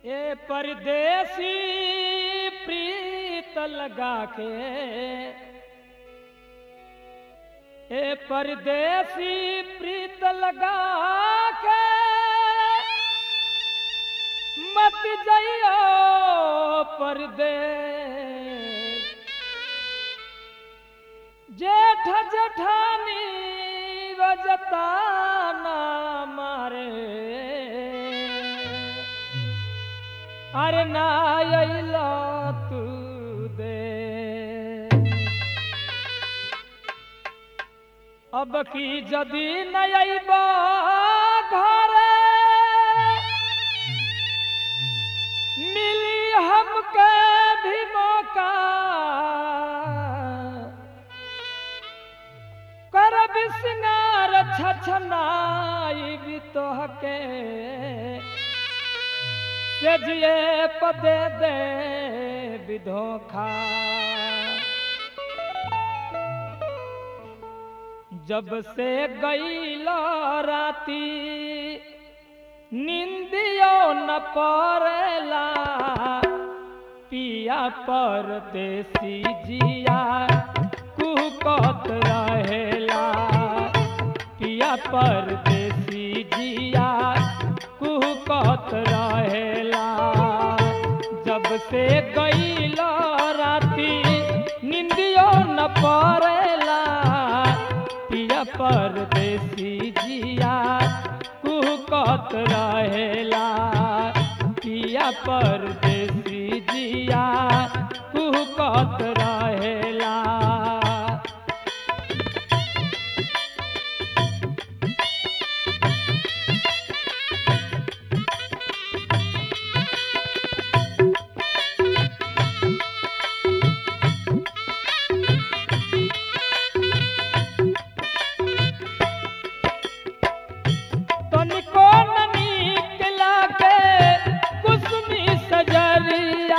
ए परदेसी प्रीत लगा के ए परदेसी प्रीत लगा के मत जइयो परदेस जेठ जेठानी रजताना मारे अरे ना अइला तू दे अब की जदी न अइबा घरे मिली हमके भी मौका करब सिंगार छछनाई भी तोहके से जिए पदे दे विधोखा जब से गईल राती निंदियो न पड़ेला पिया परदेसी जिया कुहकत रहेला पिया परदेसी जिया कुहकत रहेला जब से गईल राती निंदियो न पड़ेला पिया परदेसी जिया कुहकत रहेला पिया परदेसी जिया कुहकत रहेला तनिको न नीक लागे कुसुमी सजरिया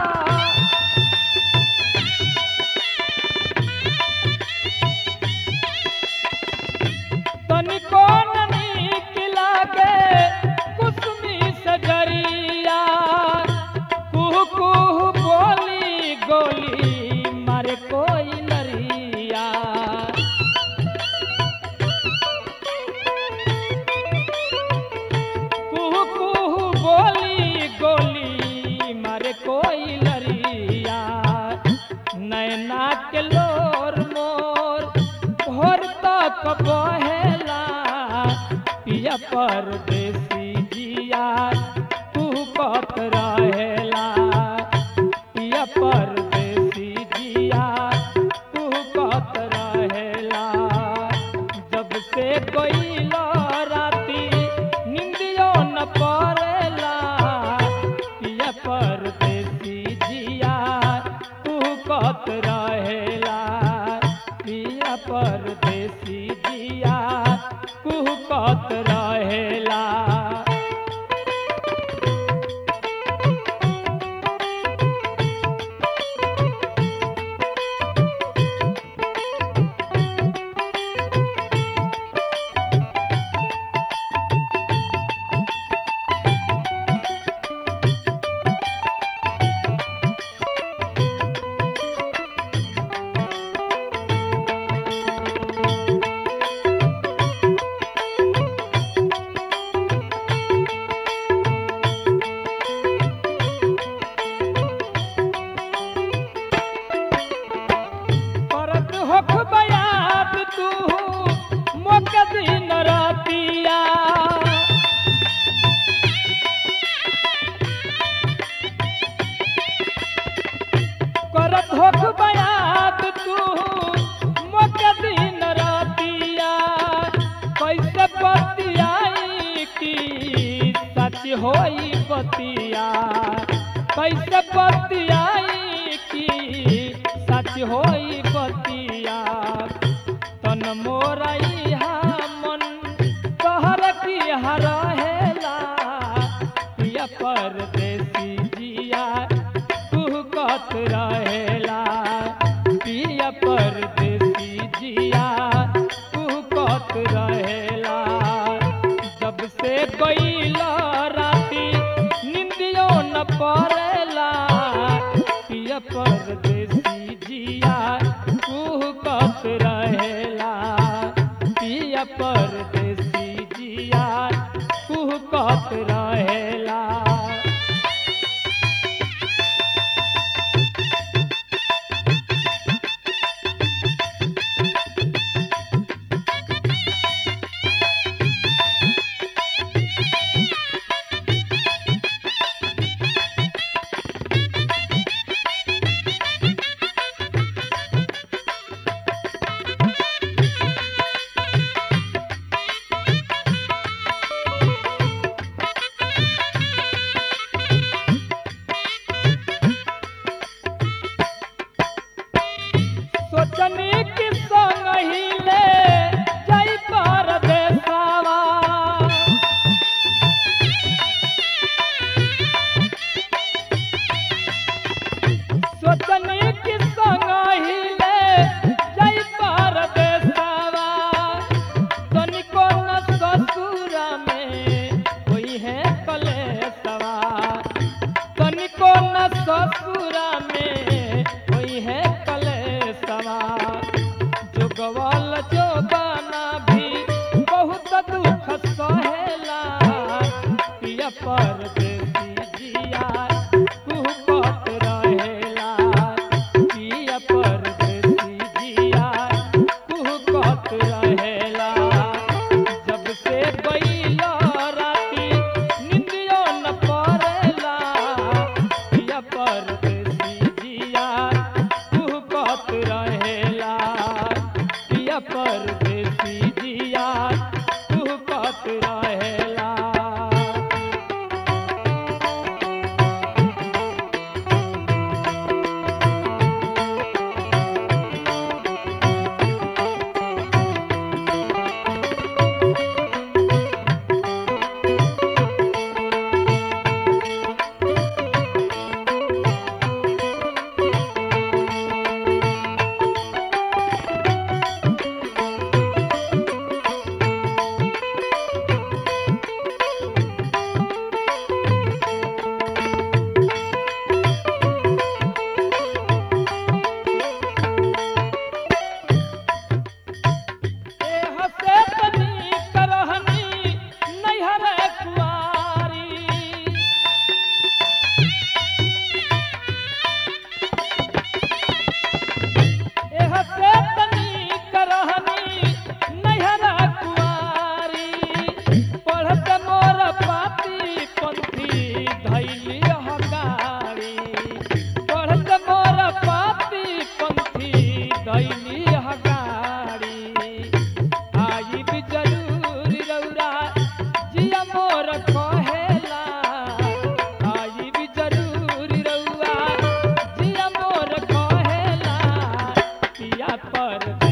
तनिको न नीक लागे कुसुमी सजरिया कुहू कुहू बोली गोली मारे कोई लरिया कुहू कुहू बोली गोली मारे कोई लरिया नैना के लोर मोर भोर तक बहेला पिया परदेसी जिया तू कत रहेला पिया परदेसी जिया तू कत रहेला जब से गईल राती निंदियो न पड़ेला पिया परदेसी जिया तू कत रहेला पिया परदेसी जिया तू कत रहेला करत होख बयात तू मोक दिन रातिया करत होख बयात तू मोक दिन रातिया कैसे बतियाई की सच होई बतिया कैसे बतियाई की सच होई बतिया तन मोरैहा मन कहर की हरहेला पिया परदेसी जिया तू कत रहेला पिया परदेसी जिया तू कत रहेला जब से गईल राती निंदियो परदेसी जिया कुहकत रहेला पिया परदेसी जिया कुहकत रहेला सोचनी कि संग हिले जई परदेसवा सोचनी कि संग हिले जई परदेसवा तनिको न ससुर में कोई है कलेसवा तनिको न ससुर में कोई है कलेसवा जोगवल जोगाना भी बहुत दुख सहेला पिया परदेसी जिया कुहकत रहेला पिया परदेसी जिया कुहकत रहेला जब से गईला राती निंदियो न पड़ेला पिया परदेसी जिया कुहकत रहेला पिया परदेसी जिया कुहकत रहेला एह से तनी करहनी नैहर कुआरी एह से तनी करहनी नैहर कुआरी पढ़त मोर पाती पंथी धैली हगारी पढ़त मोर पाती पंथी धैली हगारी आई भी जरूर रौरा जिया मोर कहेला आई भी जरूर रौरा जिया मोर कहेला पिया पर